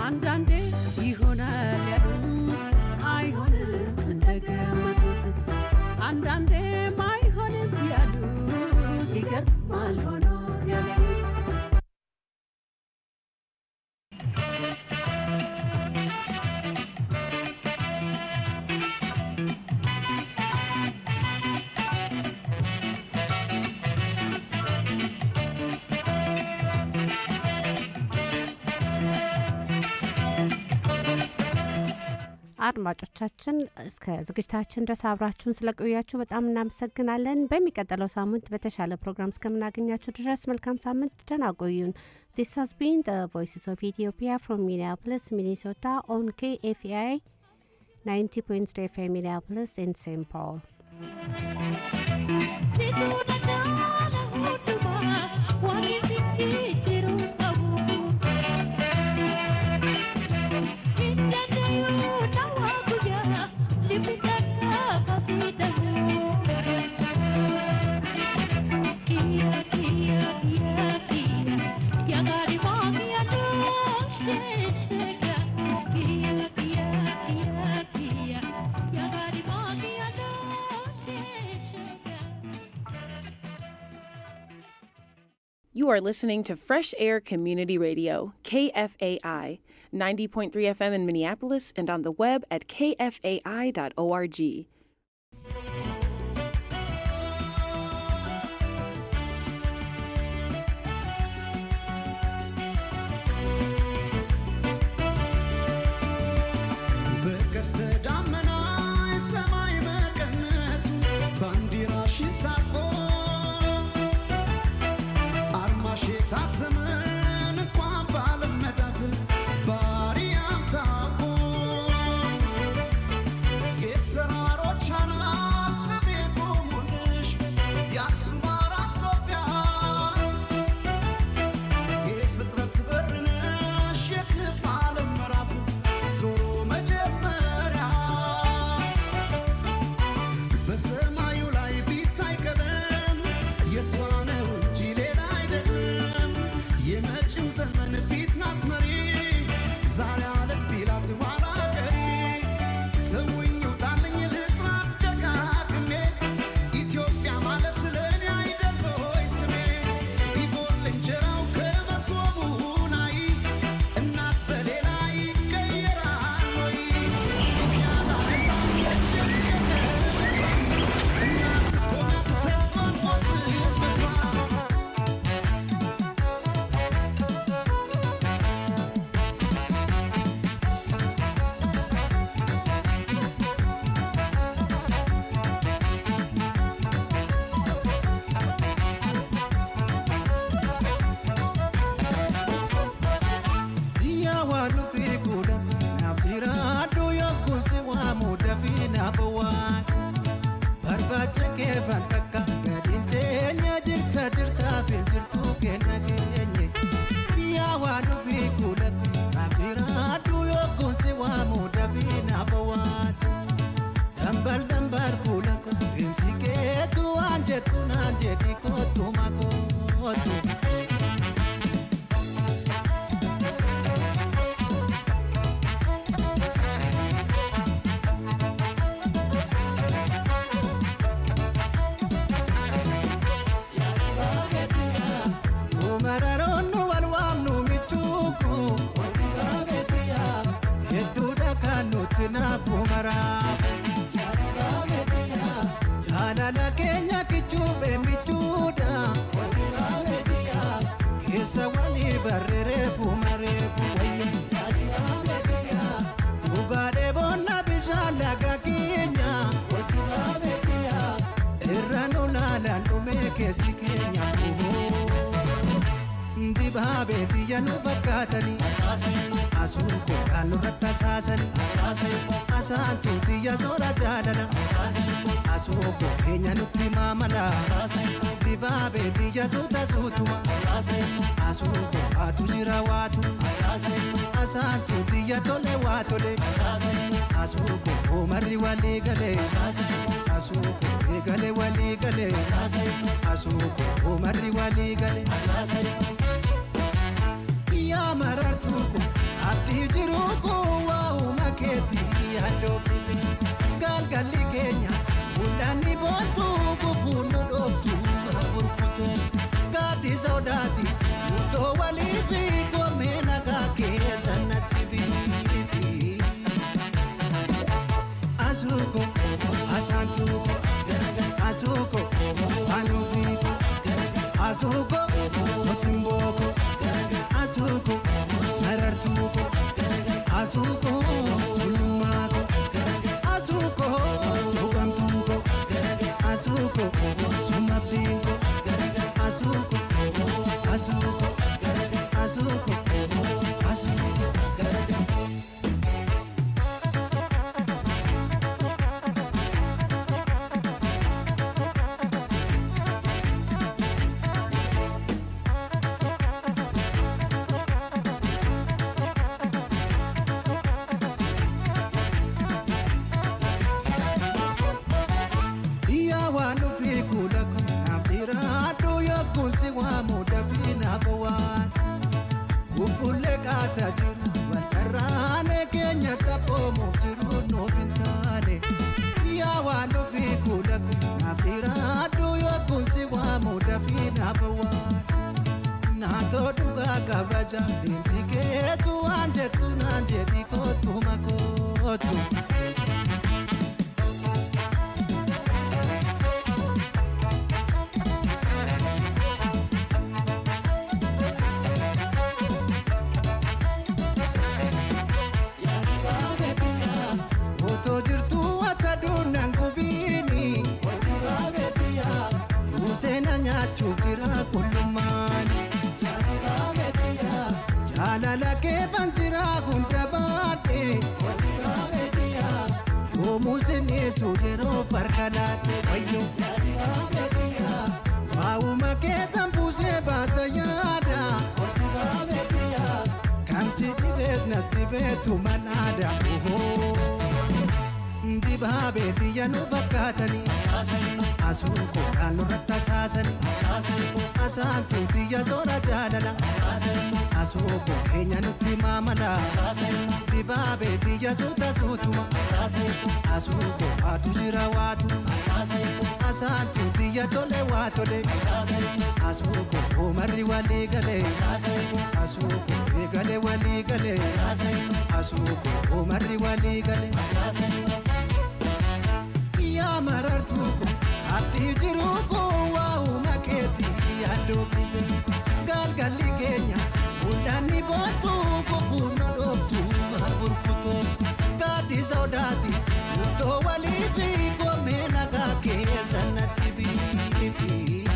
አንዳንዴ ይሆናል ያሉት አይሆንም እንደገመቱት አንዳንዴም አይሆንም ያሉት ይገርማል ሆኖ ሲያገኙት አድማጮቻችን እስከ ዝግጅታችን ድረስ አብራችሁን ስለቆያችሁ በጣም እናመሰግናለን። በሚቀጥለው ሳምንት በተሻለ ፕሮግራም እስከምናገኛችሁ ድረስ መልካም ሳምንት፣ ደህና ቆዩን። ዲስ ሃዝ ቢን ዘ ቮይስስ ኦፍ ኢትዮጵያ ፍሮም ሚኒያፖሊስ ሚኒሶታ ኦን ኬኤፍኤአይ 90.3 ኤፍኤም ሚኒያፖሊስ ኤንድ ሴንት ፖል You are listening to Fresh Air Community Radio, KFAI, 90.3 FM in Minneapolis and on the web at kfai.org. በቀስተ ደመና ሰማይ መቀነቱ ባንዲራሽን ታጥቆ አርማሽ የታተመን እንኳን በዓለም መዳፍ ባሪያም ታውቆ የተራሮች አናት ስሜ ቆሙልሽ የአክሱም አራስ ኢትዮጵያ የፍጥረት በር ነሽ የክብ ዓለም ምዕራፍ ዞሮ መጀመሪያ በሰማዩ ላይ ቢታይ ቀለም የእሷ ነው እንጂ ሌላ አይደለም። የመጪው ዘመን ፊት ናት መሪ ዛሬ አለም ቢላት ኋላ ቀሪ ተውኝ ውጣልኝ ልጥራ ደጋግሜ ኢትዮጵያ ማለት ለእኔ አይደል ሆይ ስሜ ቢጎል እንጀራው ከመሶቡ ላይ እናት በሌላ ይቀየራል ወይ ያላ እሳት እጅግ ከተነሷ እናት እኮ ናት ተስፋን ቆርጥበሷ Biyya waan nufi godha naaf jira adduu yogguu si waamu dafii naaf waan barbaacha kee faltakka gadiin teenya jirta jirtaaf hin jirtu kenna keenye biyya waan nufi godha naaf jira adduu yogguu si waamu dafii naaf waan dambal dambal kuula deemsi keetu waan jettu naan jedhi kootu makootu. Mararoonu wal waamnu michuuku hedduudha kan nuti naafu maraafu jaalala keenya kichuufe michuudha keessa walii barreereefu mareefu dhugaadhee boonna bishaan laga keenya irra nu laalaan dhumee keessi keenya dibaabee biyya nu fakkaatanii asuun koodhaan nurratti asaasanii asaantuu biyya soora jaalala asuu koo keenya nutti maamala dibaabee biyya suuta suutuma asuu koo waatu jira waatu asaantuu biyya tole waa tole asuu koo oomarri walii galee asuu koo eegale walii galee asuu koo oomarri walii galee yaa marartuu kun abdii jira. yaadoofi galgalli keenya mul'anni boontuu gufuun nu dhooftu burkutu gaaddi sodaati murtoo walii fi goomee nagaa keessa natti biifi. Asuko, asantuko, asuko, anufiko, asuko, osimboko, asuko, narartuko, asuko, ulumako, asuko, ugamtuko, asuko, sumabdinko, asuko, asuko, asuko, asuko. Iyyaa waan dhufee kuula kun naaf jira adduu yookuun si waamu dafii naaf waan. Bubbullee qaataa jiru waltarraanee keenya taphoomuuf jiru nuuf hin taane. Iyyaa waan dhufee kuula kun naaf jira adduu yookuun si waamu dafii naaf waan. Naatoo dhugaa kabaja deemsi keetu waan jettu naan jedhi kootu makootu. Otoo jirtuu akka duunaan gubiini. Yuuseena nyaachuuf jira qullummaani. Jaalala keefan jira hunda baadhe. Yoomuu sineessu yeroo farka laadhe wayyo. Waa'uma keetan buusee baasa yaada. Kan si dhibeet nas dhibeetu manaada. Dibaabee xiyya nu fakkaatanii. Asuun kookaan nurratti asaasanii. Asaantuu xiyya soora jaalala. Asuun koo keenya nutti maamala. Dibaabee xiyya suuta suutuma. Asuun koo waatu jira waatu. Asaantuu xiyya tole waa tole. Asuun koo oomarri walii galee. Asuun koo eegale walii galee. Asuun koo oomarri walii galee. Yaa marartuu ko abdii jiruu ko waa'uma keetii yaadoofi galgalli keenya mul'anni boontuu gufuun nu dhooftu burkutu gaaddi sodaati murtoo walii fi goomee nagaa keessa natti biifi.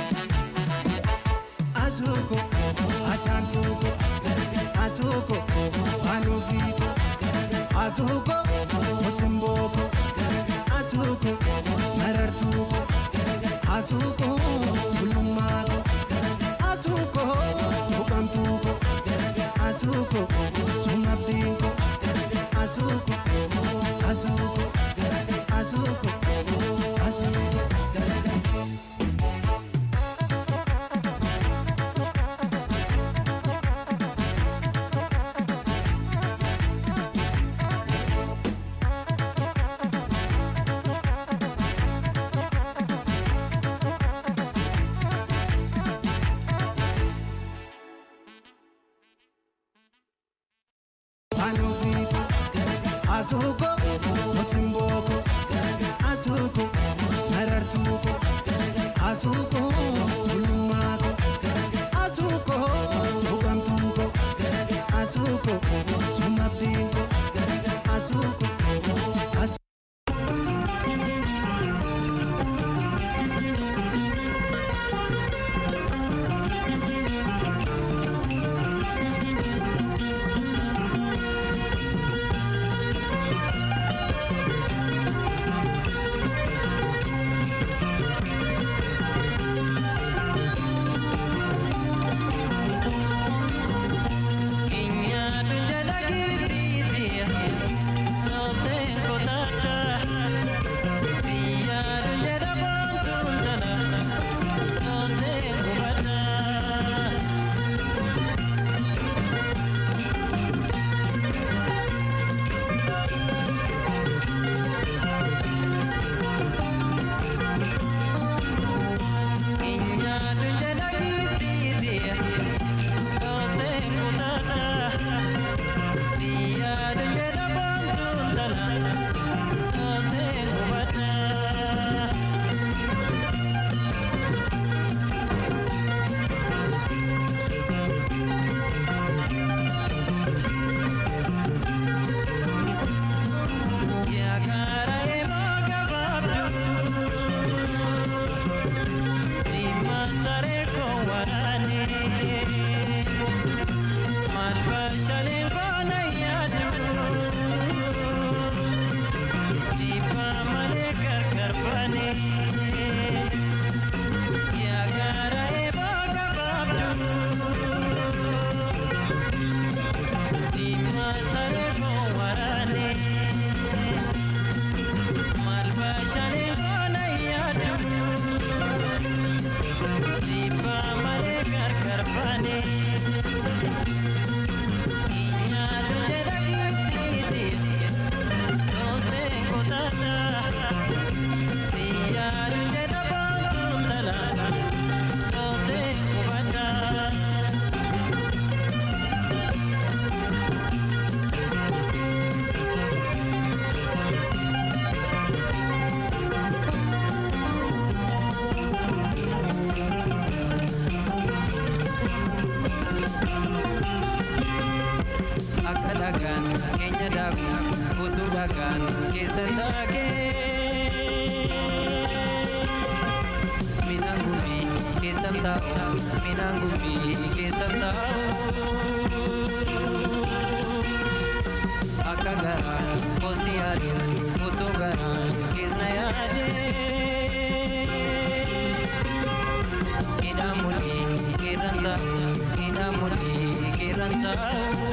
Asuuko, asaantuuko, asuuko, anuufiiko, asuuko, osimbooko, asuuko, marartuuko, asuuko, bulummaako, asuuko, buqamtuuko, asuuko, sumabdiinko, asuuko, asuuko, asuuko, asuuko. Anuviiko, asuuko, osimboko, asuuko, marartuuko, asuuko, bulummaako, asuuko, buqamtuuko, asuuko, sumabdiinko, asuuko, asuuko. dhagaan keenya daaku utuu dhagaan keessa taagee midhaan gumbii keessa taa'u midhaan gumbii keessa taa'u akka garaa kosi yaadu utuu garaa keessa yaadee midhaan mul'ii keerran taa'u midhaan mul'ii keerran taa'u.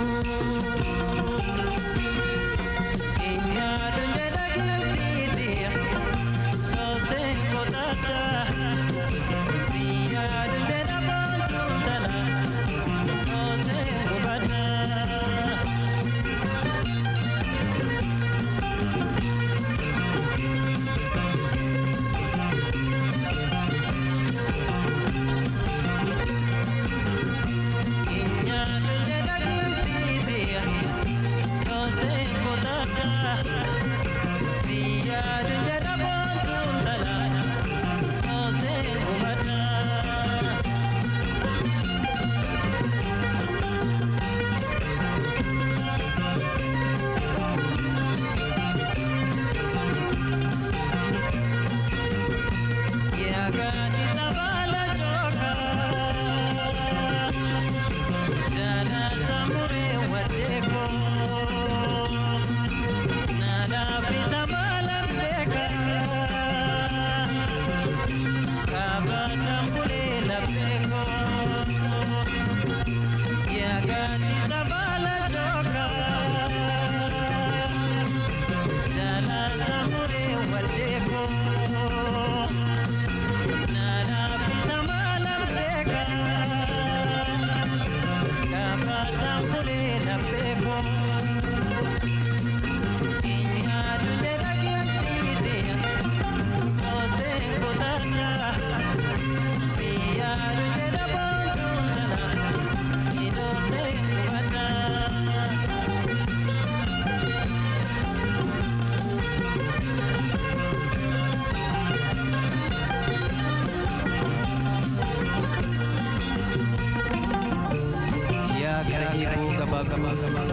yaa gara eeboo gabaa gabaa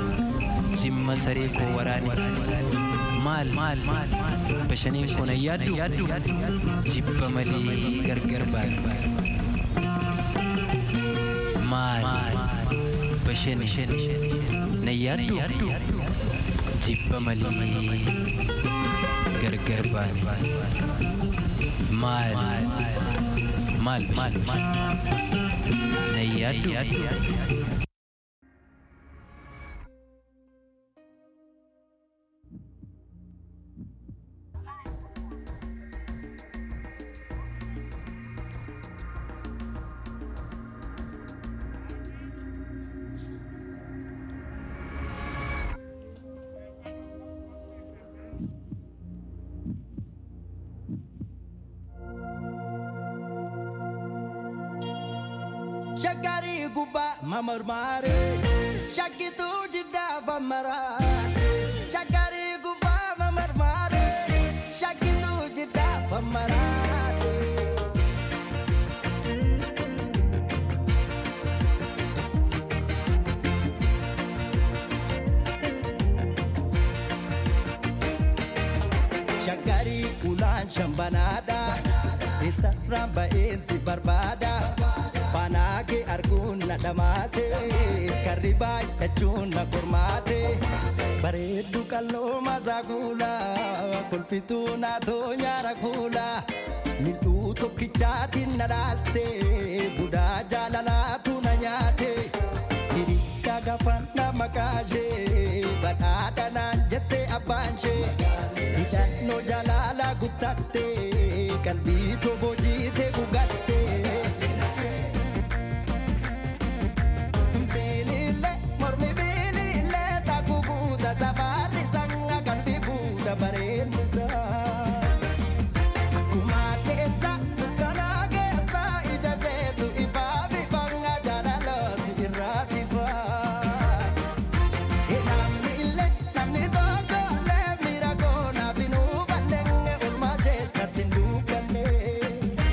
jimma saree koo waraane maal maal bashaniin kun ayyaaddu jibba malee gargar baatu maal bashani nayyaaddu jibba malee gargar baatu maal maal maal nayyaaddu Shakari guba mamarmare Shakitu jida bamara Shakari guba mamarmare Shakitu jida bamara Shakari ulan shambanada Isa ramba ensi barbada Fanaage arguun na dhamaase Karri baay'achuun na qormaate Bareeddu qalloo masaa kuula Kolfituu naatoo nyaara kuula Mil'uu tokkichaatiin na dhaalte Budaa jaalalaatu na nyaate Hiriyaa gafan na makaashee Badhaadha naan jette abbaanshee Hidhannoo jaalala guttatte Qalbii toboo jiite gugatte Bilile, mormi bilile, taku buuta safari sanga qalbii buuta bareennisa. Akkuma keessa dukkanaa keessa ija isheetu ifaa bifanga jaalalooti irraati faa. Namni illee namni tokko illee miira koona binuu balleenge olmaa isheessatti hin dukkanne.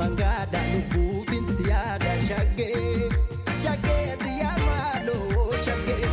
mangaada lubbuufin siyaada shaggee shaggee xiyyaa maaloo shaggee.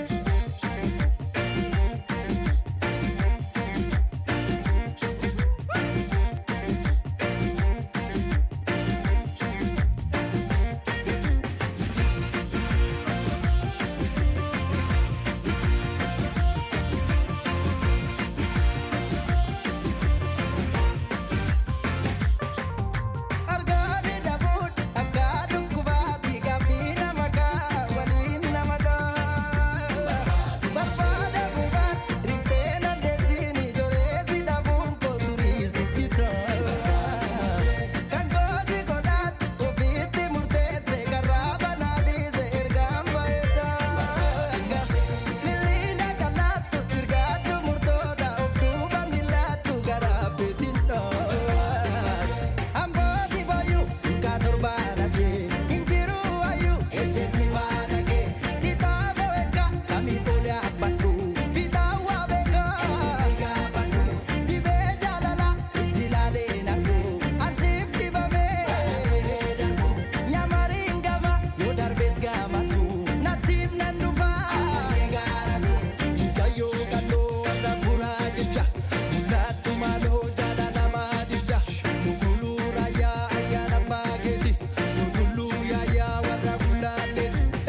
Argaani dhabuun akka dhukkubaatti gaaffii nama kaa waliin nama dhaa. Barbaada gubaan riftee nandeessiin ijoolleessi dhabuun kooturii sitti ta'a. Kan goosi godhaatti ofiitti murteesse karraa banaa dhiise ergaan baay'ata. Miliina kanaattu sirgaatu murtoodha of duuba miilaatu garaa beetiin Ambooti boyu ka torbaadha jee injiru wayu ejjeetni faana kee kitaaba beeka kami tole abbadhu fitaawwa beeka gaafadhu dhibee jaalala itti laalee naqu ansiif dhibamee darbu nyamariin gama yoo darbees gamasu natiif nan dhufa gaarasu hikayyoo kalloo warra buraa jecha mul'adhu maaloo jaalalamaa didda Muguluu raayyaa ayyaana baakeeti Muguluu yaayyaa warra bulaalee.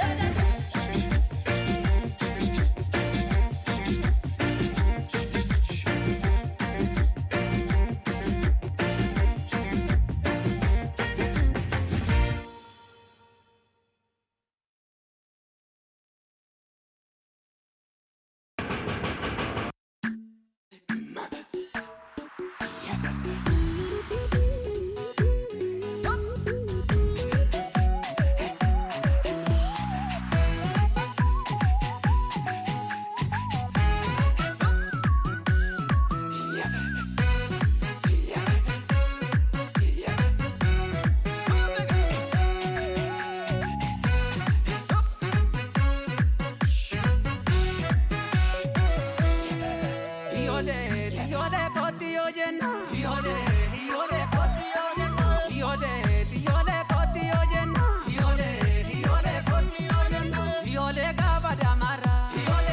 Iole, iole koti oyenna. Iole, iole koti oyenna. Iole, iole koti oyenna. Iole, iole koti oyenna. Iole gaba damara. Iole,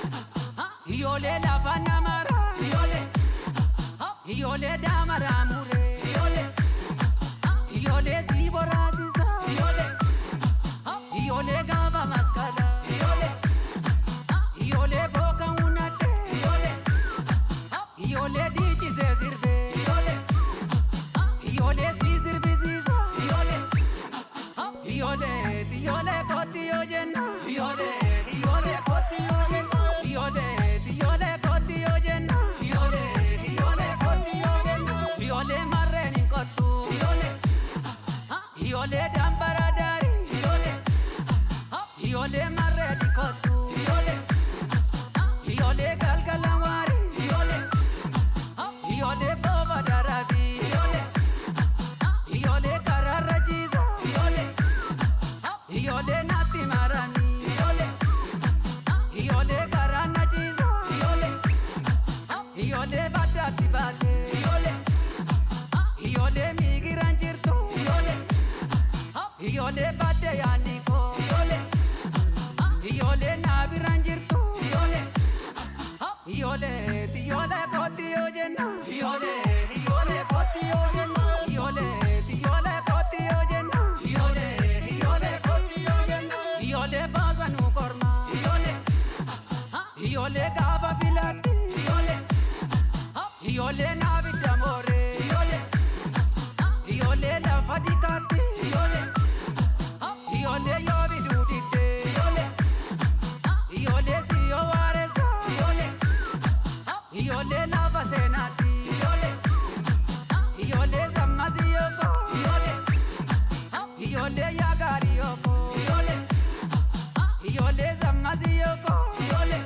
iole lava namara. Iole, iole damara mure. Iole, iole zibora sisa. Iole, iole gaba maskala. Iole, iole boka unate. Iole. Iole dici se sirve Iole Iole si sirve sisa Iole Iole Iole koti oyenna Iole Iole koti oyenna Iole Iole koti oyenna Iole Iole koti oyenna Iole marreni kotu Iole Iole dambara dari Iole Iole marreni kotu Iole Iole galgalamari Iole Iole baba darabi Iole Iole karara jiza Iole Iole nati marani Iole Iole karana jiza Iole Iole badati bate Iole Iole migiran jirtu Iole Iole bade yaniko Iole Iole nabiran jirtu Iole Iole, iole koti oyenna. Iole, iole koti oyenna. Iole, iole koti oyenna. Iole, iole koti oyenna. Iole baga nu korma. Iole, iole gaba filati. Iole, iole navi damore. Iole, iole lafa dikati. Iole, iole yovi dudite. Iole, iole siyo wareza. Iole, Iole lava senati Iole Iole zammazi yoko Iole Iole yagari yoko Iole Iole zammazi yoko Iole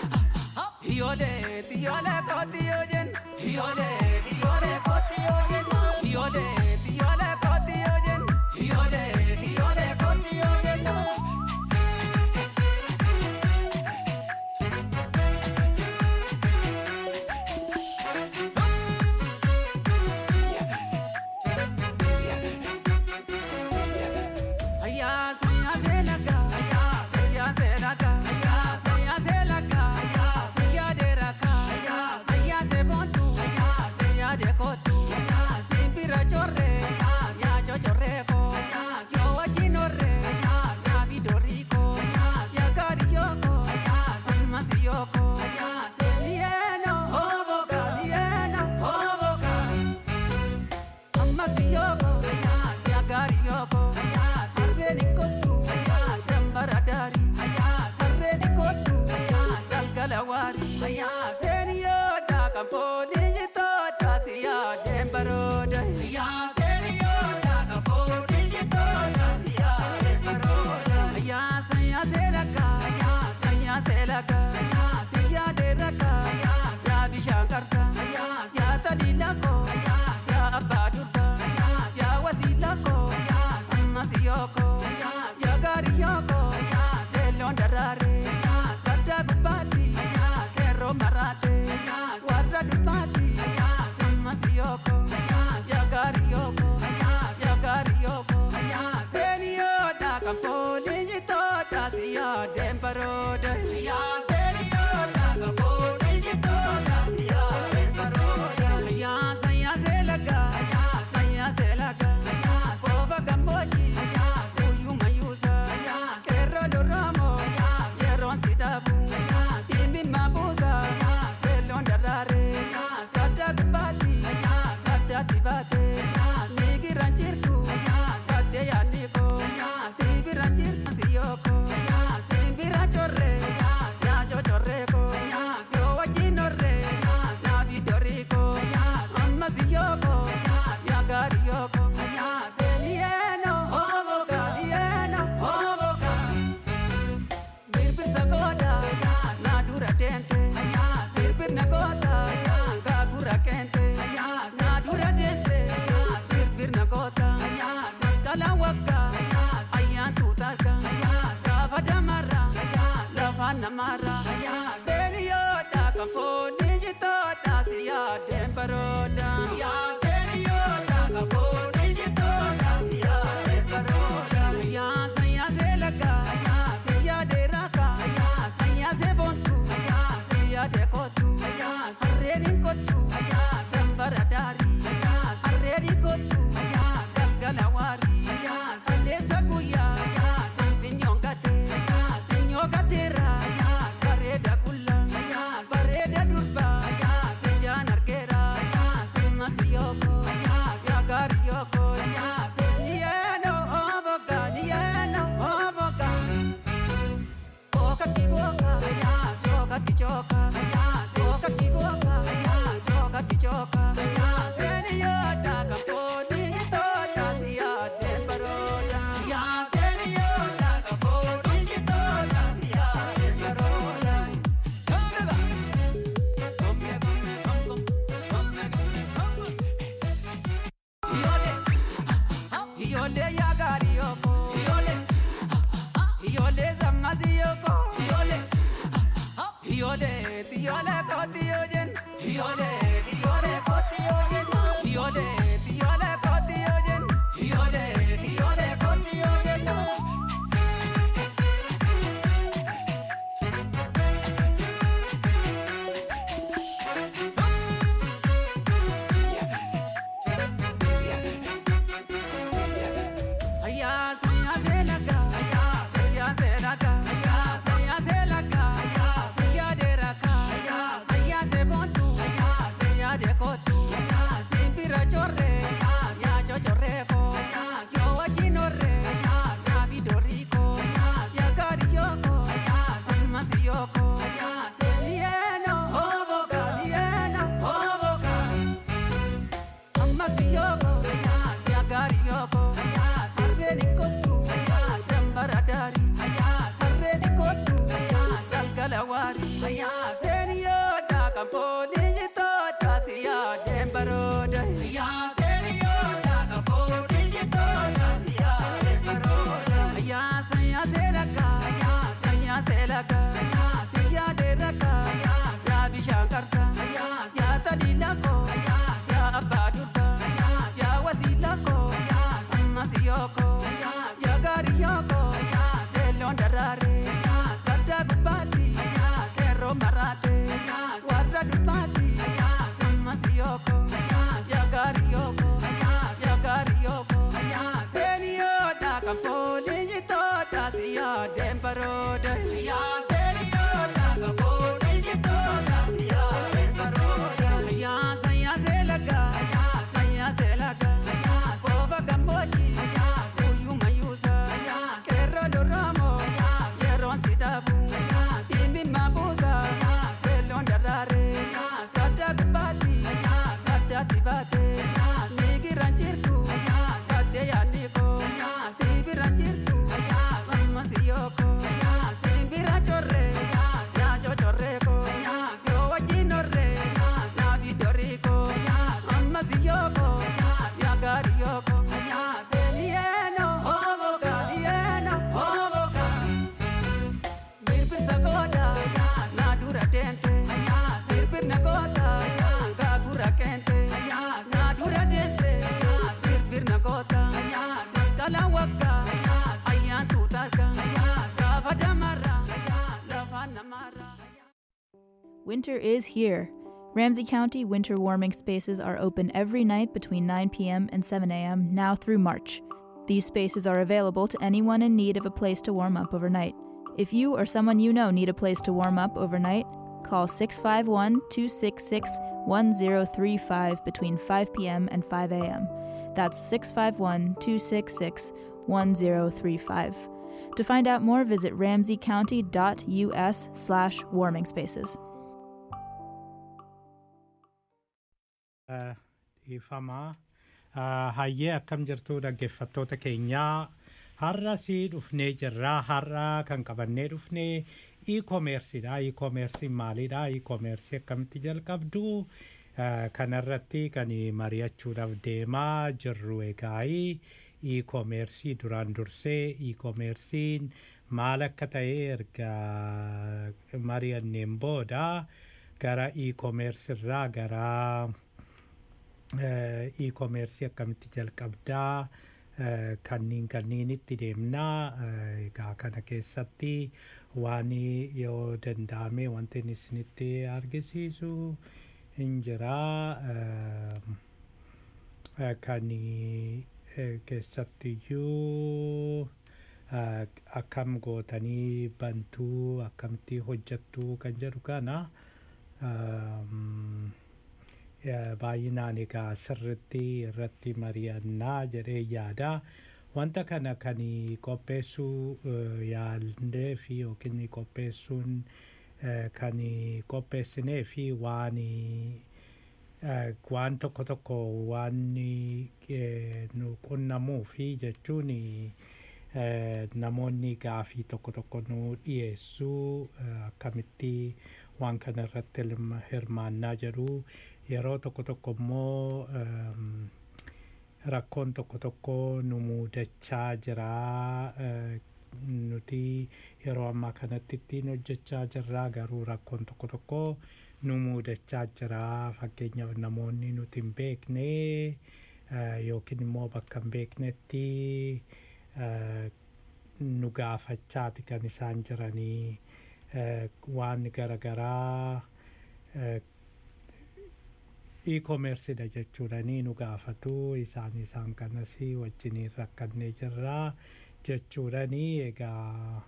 Iole Iole koti ojen Iole Iole koti ojen Iole Iole koti ojen Iole Iole koti ojen Ayasa Winter is here. Ramsey County winter warming spaces are open every night between 9 p.m. and 7 a.m. now through March. These spaces are available to anyone in need of a place to warm up overnight. If you or someone you know need a place to warm up overnight, call 651 266 1035 between 5 p.m. and 5 a.m. That's 651 266 1035. To find out more, visit ramseycounty.us slash warming spaces. dhiifamaa hayyee akkam jirtu dhaggeeffattoota keenyaa har'a si dhufnee jirraa har'a kan qabannee dhufnee e-koomersiidha e-koomersiin maalidha e-koomersii akkamitti jalqabdu kanarratti kan mari'achuudhaaf deemaa jirru egaa e-koomersii duraan dursee e-koomersiin maal akka ta'e erga mari'anneen booda gara e-koomersirraa gara e-koomersii akkamitti jalqabdaa kanniin kanniinitti deemnaa egaa kana keessatti waan yoo danda'ame wanti inni isinitti argisiisu hin jiraa kan keessattiyyuu akkam gootanii bantuu akkamitti hojjattuu kan jedhu kana baay'inaan egaa sirritti irratti mari'annaa jedhee yaada wanta kana kan qopheessuu yaallee fi yookiin qopheessuun kan qopheessinee fi waan waan tokko tokko waan nu qunnamuu fi jechuun namoonni gaafii tokko tokko nu dhiyeessuu akkamitti waan kana irratti hirmaannaa jedhu yeroo tokko tokko immoo rakkoon tokko tokko nu muudachaa jira nuti yeroo ammaa kanatti ittiin hojjechaa jirra garuu rakkoon tokko tokko nu muudachaa jira fakkeenyaaf namoonni nuti hin beekne yookiin immoo bakka hin beeknetti nu gaafachaati kan isaan jiranii waan garaagaraa e-koomersiidha jechuudhanii nu gaafatu isaan isaan kanas wajjiniin rakkannee jirraa jechuudhanii egaa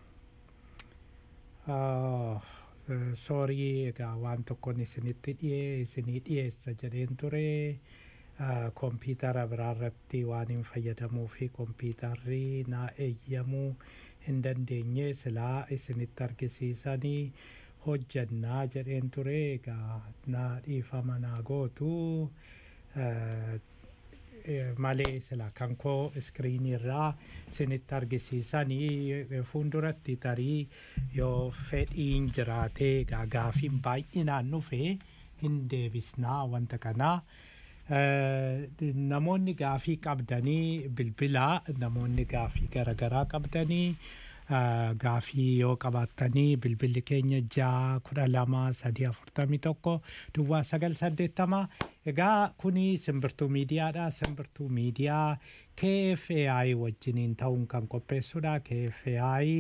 soorii egaa waan tokkoon isinitti dhiyee isinii dhiyeessa jedheen ture kompiitara biraarratti waan hin fayyadamuu fi kompiitarri naa eeyyamuu hin dandeenye silaa isinitti argisiisanii hojjannaa jedheen ture egaa naa dhiifama naa gootu malee sila kan koo iskiriinii irraa isinitti argisiisanii fuulduratti tarii yoo fedhiin jiraatee egaa gaafiin baay'inaan dhufe hin deebisnaa wanta kanaa. namoonni gaafii qabdanii bilbilaa namoonni gaafii garaagaraa qabdanii gaafii yoo qabaattanii bilbilli keenya ja'a kudha lama sadii afurtamii tokko duwwaa sagal saddeettama egaa kuni simbirtuu miidiyaadha simbirtuu miidiyaa KFAI wajjiniin ta'uun kan qopheessudha KFAI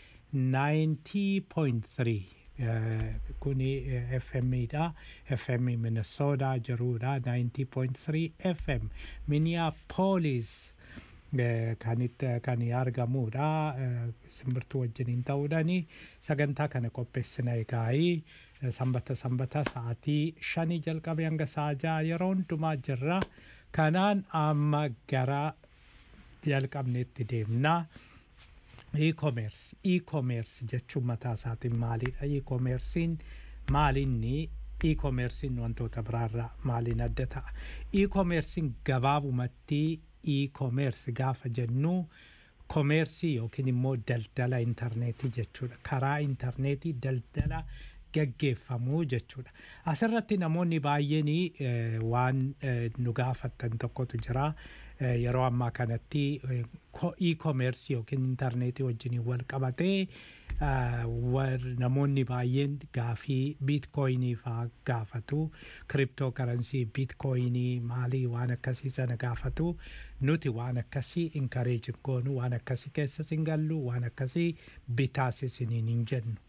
90.3 kuni FM dha FM Minnesota jirudha 90.3 FM Minneapolis kanitti kan argamudha simbirtuu wajjiniin ta'uudhaani sagantaa kana qopheessina egaa'ii sanbata sanbata sa'aatii shanii jalqabe hanga sa'a ja'a yeroo hundumaa jirra kanaan amma gara jalqabneetti deemnaa. e-commerce e-commerce jechuun mataa isaatiin maalidha e-commercein maalinni e-commercein wantoota biraarraa maaliin adda ta'a e-commercein gabaabumatti e-commerce gaafa jennu komeersii yookiin immoo daldala intarneetii jechuudha karaa intarneetii daldala gaggeeffamuu jechuudha asirratti namoonni baay'een waan nu gaafattan tokkotu jira yeroo ammaa kanatti e-commerce yookiin intarneetii wajjin wal qabatee namoonni baay'een gaafii biitkooyinii faa gaafatu kiriptoo karansii biitkooyinii maalii waan akkasii sana gaafatu nuti waan akkasii inkareejin goonu waan akkasii keessas hin gallu waan akkasii bitaas isiniin hin jennu.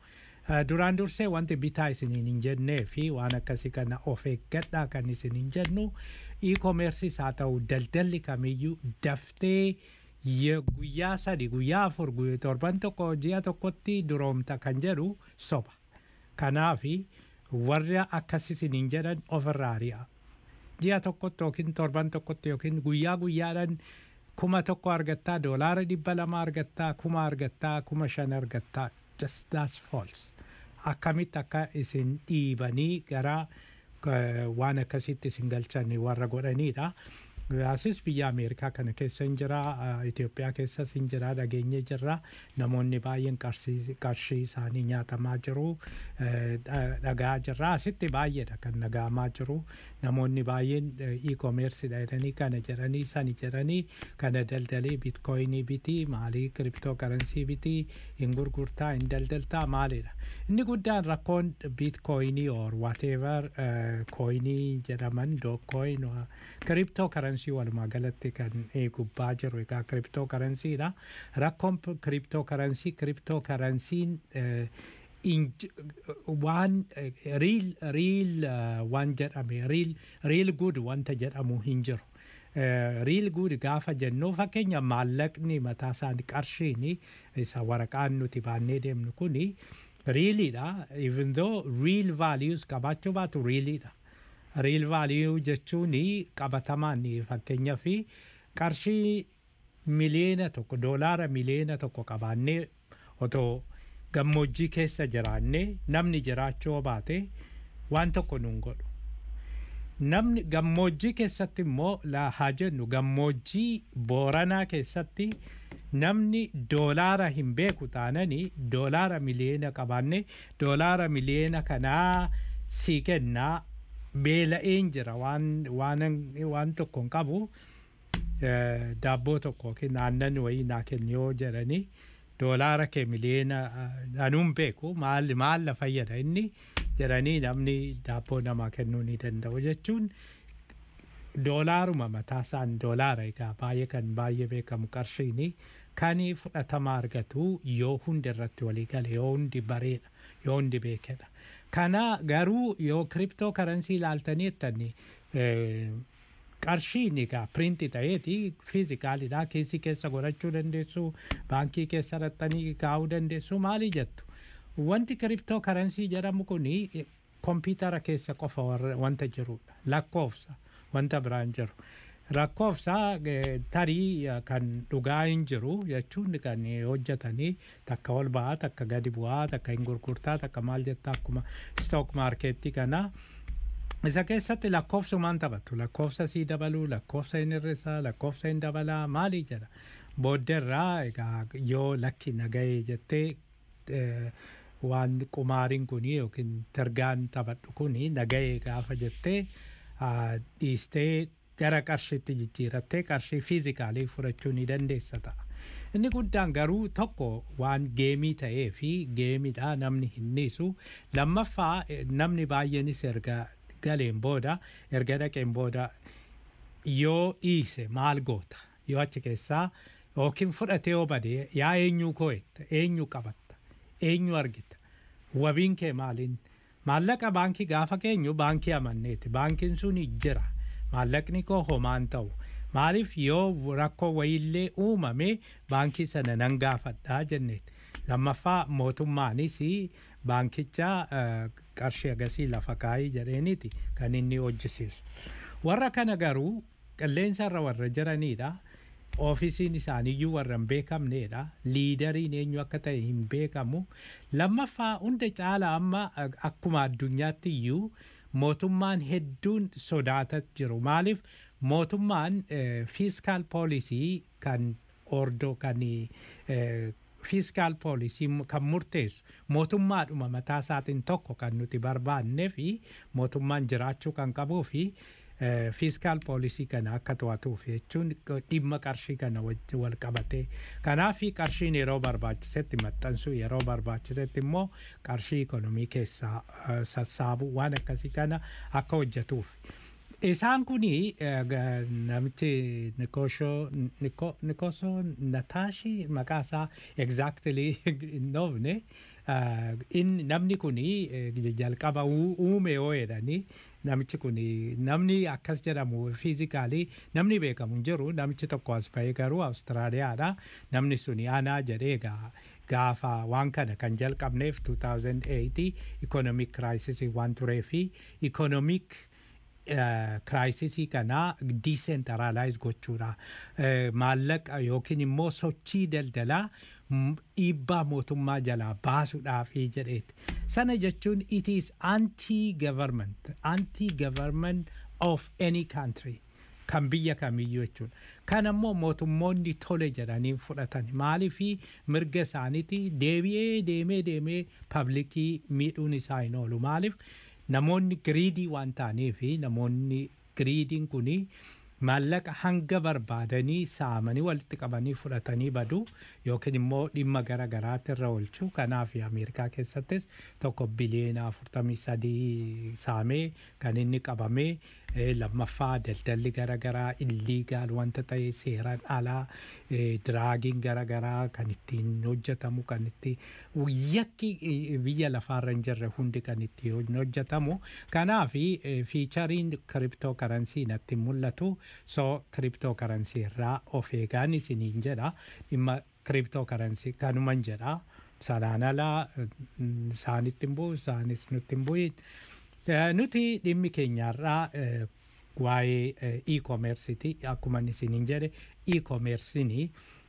Eh, Duraan dursee wanti bitaa isiniin hin jennee fi waan akkasii kana of eeggadhaa kan isin hin jennu e-commerceis haa ta'u daldalli kamiyyuu daftee ye- guyyaa sadi guyyaa afur guyyaa torban tokko ji'a tokkotti duroomta kan jedhu soba. Kanaafi warra akkas isiniin jedhan ofirraa ari'a. Ji'a tokkotti yookiin torban tokkotti yookiin guyyaa guyyaadhaan kuma tokko argattaa doolaara dhibba lama argattaa kuma argattaa kuma shan argattaa just that's false. Akkamitti akka isin dhiibanii gara eh, waan akkasitti isin galchan warra godhanidha. Asis biyya Ameerikaa kana keessa hin jira, eh, Itoophiyaa keessas hin jira, dhageenye jirra. Namoonni baay'een qarshii qarshii isaanii nyaatamaa jiru, eh, dha- dhagaa jirra. Asitti baay'eedha kan dhagahamaa jiru. Namoonni baay'een eh, e-commerce jedhanii kana jedhanii sani jedhanii kana daldalii bitcoinii biti, maalii cryptocurrency biti, hin gurgurtaa, hin daldaltaa maalidha. Inni guddaan rakkoon bitcoinii or whatever eh, coinii jedhaman dookcoin cryptocurrency walumaa galatti kan eh, gubbaa jiru egaa cryptocurrencyidha. Rakkoon cryptocurrency cryptocurrency'n eh, inj- waan eh, real real eh, waan jedhame real real good wanta jedhamu hin jiru. Eh, real good gaafa jennu fakkeenya maallaqni mataa isaanii qarshiini isa waraqaan nuti baannee deemnu kuni riiliidha even though real values qabaachuu baatu riiliidha. Real value jechuun qabatamaan fakkeenya fi qarshii miliyoona tokko doolaara miliyoona tokko qabaannee otoo gammoojjii keessa jiraannee namni jiraachuu baate waan tokko nuun godhu. Namni gammoojjii keessatti immoo la- haa jennu gammoojjii booranaa keessatti namni doolaara hin beeku taananii doolaara miliyoona qabaannee doolaara miliyoona kanaa sii kennaa beela'een jira waan waan waan tokko hin qabu eh, daabboo tokko yookiin aannan wayii naa kenni yoo jedhanii doolaara kee miliyoona eh, anuun beeku maal maal na fayyada inni jedhanii namni daabboo namaa kennuu ni danda'u jechuun doolaaruma mataa isaan doolaara egaa baay'ee kan baay'ee beekamu qarshiini kan fudhatama argatu yoo hundi irratti walii gale yoo hundi bareedha yoo hundi beekedha. Kana garuu yoo kiriptoo karansii ilaaltanii jettanii qarshiin egaa piriinti ta'eeti fiizikaalidha keessi keessa godhachuu dandeessu baankii keessa raxxanii kaa'uu dandeessu maali jettu. Wanti kiriptoo karansii jedhamu kuni kompiitara keessa qofa warra- wanta jirudha lakkoofsa wanta biraan jiru. Lakkoofsa eh, tarii eh, kan dhugaa hin jiru jechuun kan eh, hojjetanii takka ol ba'aa takka gadi bu'aa takka hin gurgurtaa takka maal jettaa akkuma stock markeettii kana. Isa keessatti lakkoofsumaan taphatu lakkoofsa sii dabaluu lakkoofsa hin hir'isaa lakkoofsa hin dabalaa maali jedha. Booddeerraa egaa yoo lakki nagahee jettee eh, waan qumaariin kuni yookiin targaan taphadhu kuni nagahee gaafa jettee ah, dhiistee gara qarshiitti jijjiirattee qarshii fiizikaalii fudhachuu ni dandeessa ta'a. Inni guddaan garuu tokko waan geemii ta'ee fi geemidha namni hin dhiisu. Lammaffaa eh, namni baay'eenis erga galeen booda erga dhaqeen booda yoo dhiise maal goota yoo achi keessaa yookiin fudhatee yoo bade yaa eenyuu koo'etta eenyu qabatta eenyu argita wabiin kee maaliin maallaqa baankii gaafa keenyu baankii amanneeti baankiin sun jira maallaqni koo homaan ta'u maaliif yoo rakkoo wayiillee uumame baankii sana nan gaafadhaa jenneeti lammaffaa mootummaanis baankicha eh, qarshii agasii lafa kaayii jedheeniiti kan inni hojjisiisu. Warra kana garuu qilleensa irra warra jiranidha. Oofisiin isaaniiyyuu warra hin beekamnedha. Liidariin eenyu akka ta'e hin beekamu. Lammaffaa hunda caala amma eh, akkuma addunyaatti iyyuu mootummaan hedduun sodaataa jiru. Maaliif mootummaan fiiskaal poolisii kan ordoo kan eh, fiiskaal poolisii kan murteessu mootummaadhuma mataa isaatiin tokko kan nuti barbaannee fi mootummaan jiraachuu kan qabuu fi fiiskaal poolisii kana akka to'atuuf jechuun dhimma qarshii kana wajji wal qabatee kanaaf qarshiin yeroo barbaachisetti maxxansuu yeroo barbaachisetti immoo qarshii ikonomii keessaa eh, sassaabuu waan akkasii kana akka hojjetuuf. Isaan kuni eh, ga- namichi Nikosho Niko- Nikoso Nataashi maqaa isaa exactly hin dhoofne Ah, inni namni kuni eh, jalqaba uu- uume yoo jedhanii namichi kuni namni akkas jedhamu fiizikaalii namni beekamu hin jiru namichi tokko as bahee garuu Awustiraaliyaadha namni suni anaa jedhee gaa gaafa waan kana kan jalqabneef 2008 economic crisis waan turee fi economic kiraayisisii kanaa diisentralaayis gochuudha Eh, maallaqa yookiin immoo sochii daldalaa mm, dhiibbaa mootummaa jalaa baasuudhaafi jedheeti sana jechuun it is anti government anti government of any country kan biyya kamiyyuu jechuudha. Kan ammoo mootummoonni tole jedhanii fudhatan maaliifi mirga isaaniiti deebi'ee deemee deemee paablikii miidhuun isaa hin oolu maaliif namoonni giriidii waan ta'aniifi namoonni giriidiin kuni maallaqa hanga barbaadanii saamanii walitti qabanii fudhatanii badu yookiin immoo dhimma gara garaatti irra oolchu kanaaf ameerikaa keessattis tokko biliyeena afurtamii sadii saamee kan inni qabamee eh, lammaffaa daldalli gara garaa illiigaal wanta ta'e seeraan alaa eh, diraagiin gara garaa kan ittiin hojjetamu kan itti yakki eh, biyya lafaarra hin jirre hundi kan itti hojjetamu kanaaf fiichariin kiriptoo karansii natti mul'atu so kiriptoo karansii irraa of eegaan isiniin jedha dhimma kiriptoo karansii kanuman jedha sanaan alaa mm, isaanitti hin bu'u isaanis nutti hin bu'in Eh, nuti dhimmi keenyarraa eh, waa'ee eh, e-commerceiti akkuma isiniin jedhe e-commerceini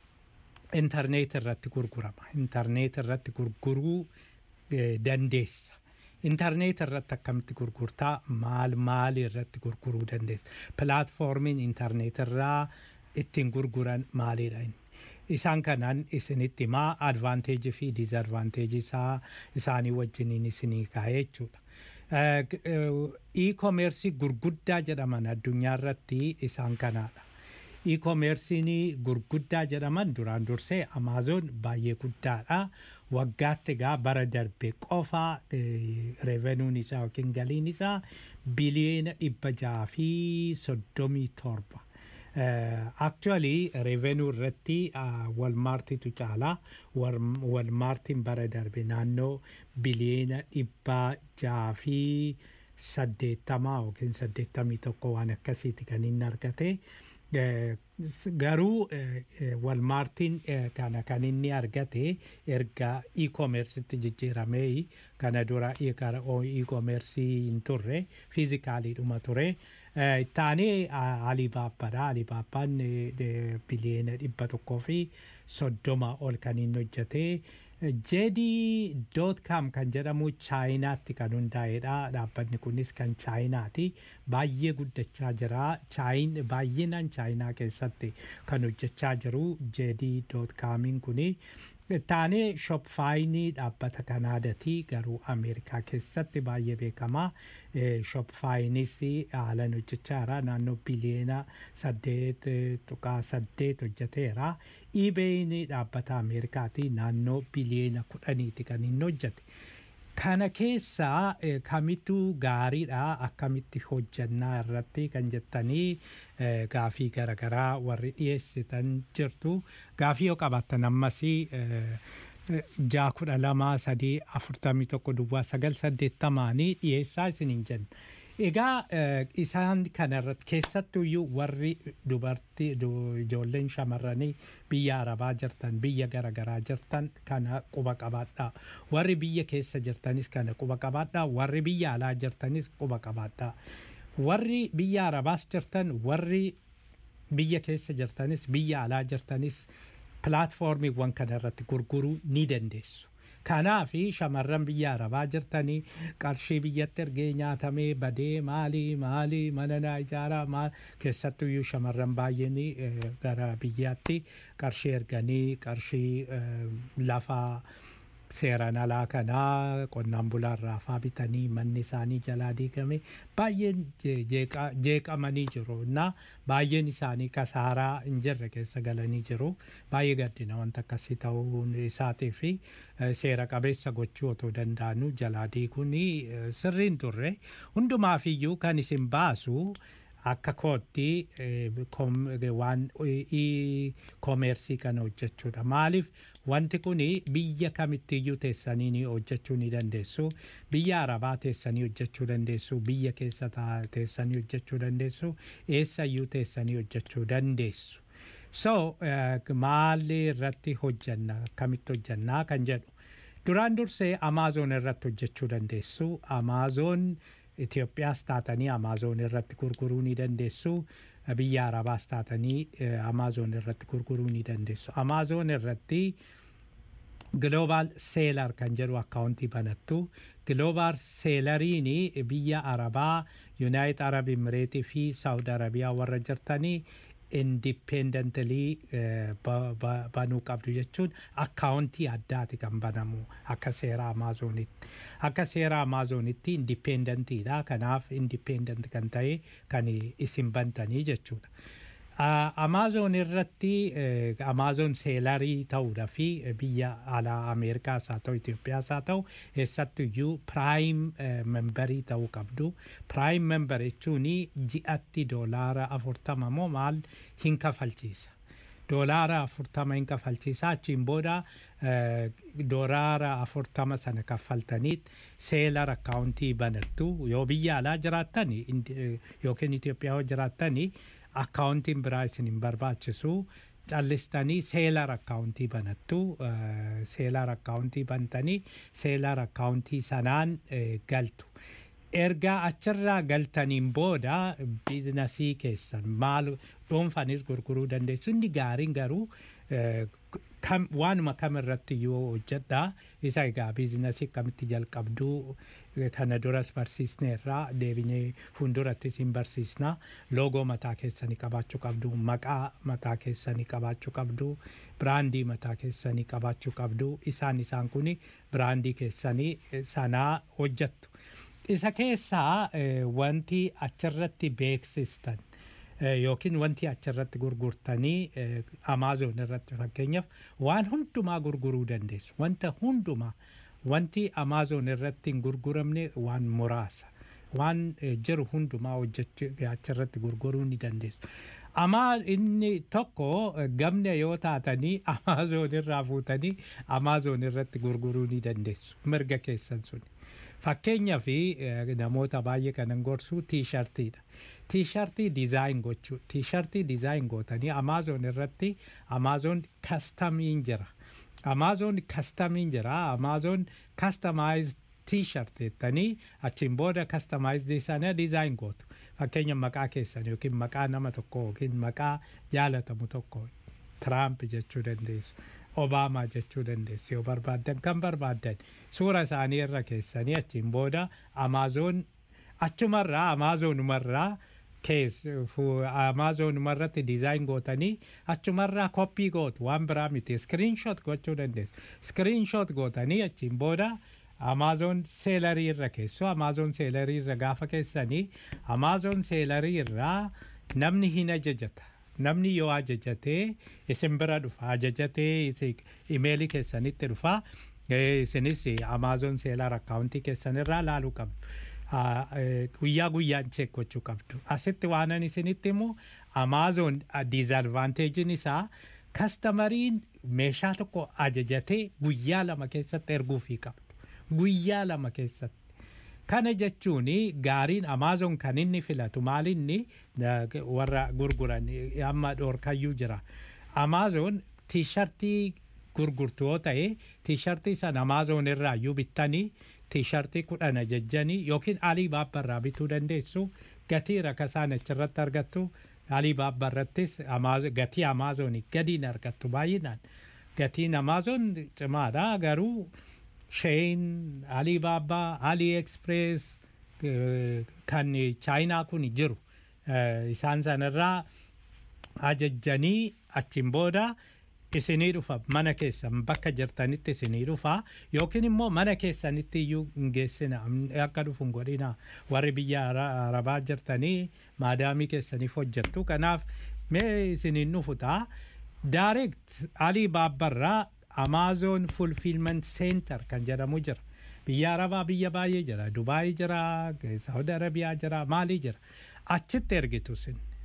intarneet irratti gurgurama intarneet irratti gurguruu eh, dandeessa intarneet irratti akkamitti gurgurtaa maal maal irratti gurguruu dandeessa pilaatfoormiin intarneet irraa ittiin gurguran maalidha inni isaan kanaan isinitti himaa advaanteejii fi diizadvaanteejii isaa isaanii wajjiniin isinii kaa'ee jechuudha. Eh, g- eh, E-commerce gurguddaa jedhaman addunyaa irratti isaan kanaadha. E-commerce'n gurguddaa jedhaman duraan dursee Amazon baay'ee guddaadha. Waggaatti egaa bara darbe qofa revenuun isaa yookiin galiin isaa biliyeena dhibba jaha fi soddomii torba. Actually revenue irratti walmaartitu caala walmaartiin bara darbe naannoo biliyeena dhibba jaha fi saddeettamaa yookiin saddeettamii tokko waan akkasiiti kan inni argate. Garuu walmaartiin kana kan inni argate erga e-commercetti jijjiiramee kana dura e-commerce hin turre fiizikaaliidhuma ture. Taanee Alibaabbaadha. Alibaabbaan biliyeena dhibba tokkoo fi soddoma ol kan inni hojjete. JD.com kan jedhamu chaayinaatti kan hundaa'edha. Dhaabbanni kunis kan chaayinaati. Baay'ee guddachaa jira. Baay'inaan chaayinaa keessatti kan hojjechaa jiru JD.comiin kuni. Taanee shopfaayinii dhaabbata Kanaadaati garuu Ameerikaa keessatti baay'ee beekamaa. Shopfaayinis haalan hojjechaa jira. Naannoo biliyeena saddeet tuqaa saddeet hojjeteera. eBay'n dhaabbata Ameerikaati naannoo biliyeena kudhaniiti kan inni hojjete. Kana keessaa kamittu gaariidha akkamitti hojjannaa irratti kan jettanii gaafii garaagaraa warri dhiyeessitan jirtu. Gaafii yoo qabaattan ammas ja'a kudha lama sadii afurtamii tokko duwwaa sagal saddeettamaanii dhiyeessaa isiniin jenna. Egaa isaan kanarratti keessattuyyuu warri dubartii ijoolleen shamarranii biyya arabaa jirtan biyya garaagaraa jirtan kana quba qabaadhaa. Warri biyya keessa jirtanis kana quba qabaadhaa. Warri biyya alaa jirtanis quba qabaadhaa. Warri biyya arabaas jirtan warri biyya keessa jirtanis biyya alaa jirtanis pilaatfoormiiwwan kanarratti gurguruu ni dandeessu. Kanaaf shamarran biyya arabaa jirtanii qarshii biyyatti ergee nyaatamee badee maalii maalii mana naa ijaaraa maal keessattuyyuu shamarran baay'een gara biyyaatti qarshii erganii qarshii lafaa seeraan alaa kanaa qonnaan bulaarraa faa bitanii manni isaanii jalaa diigame baay'een jeeqamanii jiru na baay'een isaanii kasaaraa hin jirre keessa galanii jiru baay'ee gaddina wanta akkasii ta'uun isaatii fi seera qabeessa gochuu otoo danda'anu jalaa diiguun sirriin turre hundumaafiyyuu kan isin baasu akka kootti waan koomeersii kana hojjechuudha. Maaliif wanti kun biyya kamittiyyuu teessanii ni hojjechuu ni dandeessu biyya arabaa teessanii hojjechuu dandeessu biyya keessa taa- teessanii hojjechuu dandeessu eessayyuu teessanii hojjechuu dandeessu so uh, maalli irratti hojjanna akkamitti hojjannaa kan jedhu duraan dursee amaazoon irratti hojjechuu dandeessu amaazoon Itoophiyaas taatanii amaazoon irratti gurguruu ni dandeessu biyya arabaas taatanii amaazoon irratti gurguruu ni dandeessu amaazoon irratti global seelar kan jedhu akkaawuntii banattu global seelariin biyya arabaa yuunaayit arab imireetii fi saawud arabiyaa warra jirtanii indipendentalii banuu qabdu jechuun akkaawuntii addaati kan banamu akka seera amaazoonitti akka seera amaazoonitti indipendentiidha kanaaf indipendent kan ta'e kan isin bantanii jechuudha. Amaazoon irratti amaazoon seelarii ta'uudha fi biyya alaa Ameerikaas haa ta'u Itoophiyaas haa ta'u eessattuyyuu piraayim membarii ta'uu qabdu. Piraayim membar jechuun ji'atti doolaara afurtama moo maal hin kafalchiisa. Doolaara afurtama hin kafalchiisa achiin booda doolaara afurtama sana kaffaltaniit seelar akkaawuntii banattu yoo biyya alaa jiraattan yookiin Itoophiyaa yoo jiraattanii akkaawuntiin biraa isin hin barbaachisu callistanii seelar akkaawuntii banattu seelar akkaawuntii bantanii seelar akkaawuntii sanaan galtu. Ergaa achirraa galtaniin booda biizinasii keessan maal dhuunfanis gurguruu dandeessu inni gaariin garuu waanuma kam irratti yoo hojjedha isa egaa biizinasii akkamitti jalqabduu kana duras barsiisneerraa deebinee fuuldurattis hin barsiisna loogoo mataa keessanii qabaachuu qabdu maqaa mataa keessanii qabaachuu qabdu biraandii mataa keessanii qabaachuu qabdu isaan isaan kun biraandii keessanii sanaa hojjettu. Isa keessaa wanti achirratti beeksistan yookiin wanti achirratti gurgurtanii amaazoon irratti fakkeenyaaf waan hundumaa gurguruu dandeessu wanta hundumaa wanti amaazoon irratti hin gurguramne waan muraasa waan jiru hundumaa hojjechuu achirratti gurguruu ni dandeessu. Amaa inni tokko gamna yoo taatanii amaazoon irraa fuutanii amaazoon irratti gurguruu ni dandeessu mirga keessan suni. Fakkeenyaa fi namoota baay'ee kanan gorsu tiishartiidha. Tiishartii dizaayin gochuu tiishartii dizaayin gootanii amaazoon irratti amaazoon kastamiin jira. Amaazoon kastamiin jira. Amaazoon kastamaayiz tiishart jettanii achiin booda kastamaayizdii sana dizaayin gootu. Fakkeenya maqaa keessan yookiin maqaa nama tokko yookiin maqaa jaalatamu tokko Tiraamp jechuu dandeessu. Obaamaa jechuu dandeessu yoo barbaaddan kan barbaaddan suura isaanii irra keessanii achiin booda amaazoon achumarraa amaazonumarraa kees amaazonumarratti dizaayin gootanii achumarraa koppii gootu waan biraa miti iskiriinshoot gochuu dandeessu iskiriinshoot gootanii achiin booda amaazoon seelarii irra keessu amaazoon seelarii irra gaafa keessanii amaazoon seelarii irraa namni hin ajajata. namni yoo ajajatee isin bira dhufa ajajatee imeelii keessanitti dhufa isinis amaazoon seelar akkaawuntii keessanirraa laaluu qabdu guyyaa guyyaan cheek gochuu qabdu asitti waanan isinitti himu amaazoon diizadvaanteejiin isaa kastamariin meeshaa tokko ajajatee guyyaa lama keessatti erguufii qabdu guyyaa lama keessatti kana jechuun gaariin amaazoon kan inni filatu maalinni warra gurguran amma dhoorkayyuu jira amaazoon tiishartii gurgurtu yoo ta'e tiishartii sana amaazoon irraa iyyuu bittanii tiishartii kudhan ajajjanii yookiin alii baabbarraa bituu dandeessu gatii rakasaan achirratti argattu alii baabbarrattis gatii amaazoonii gadiin argattu baay'inaan gatiin amaazoon cimaadha garuu Shein, Alibaba, AliExpress kan chaayinaa kun jiru isaan sanarraa ajajjanii achiin booda isinii dhufa mana keessan bakka jirtanitti isinii dhufa yookiin immoo mana keessanitti iyyuu hin geessina akka dhufu hin godhina warri biyya arabaa jirtanii maadaamii keessaniif hojjettu kanaaf mee isiniin dhufu ta'a direct alii baabbarraa Amazon Fulfillment Center kan jedhamu jira. Biyya Arabaa biyya baay'ee jira. Dubaayii jira, Saawud Arabiyaa jira, Maalii jira. Achitti ergitu sin.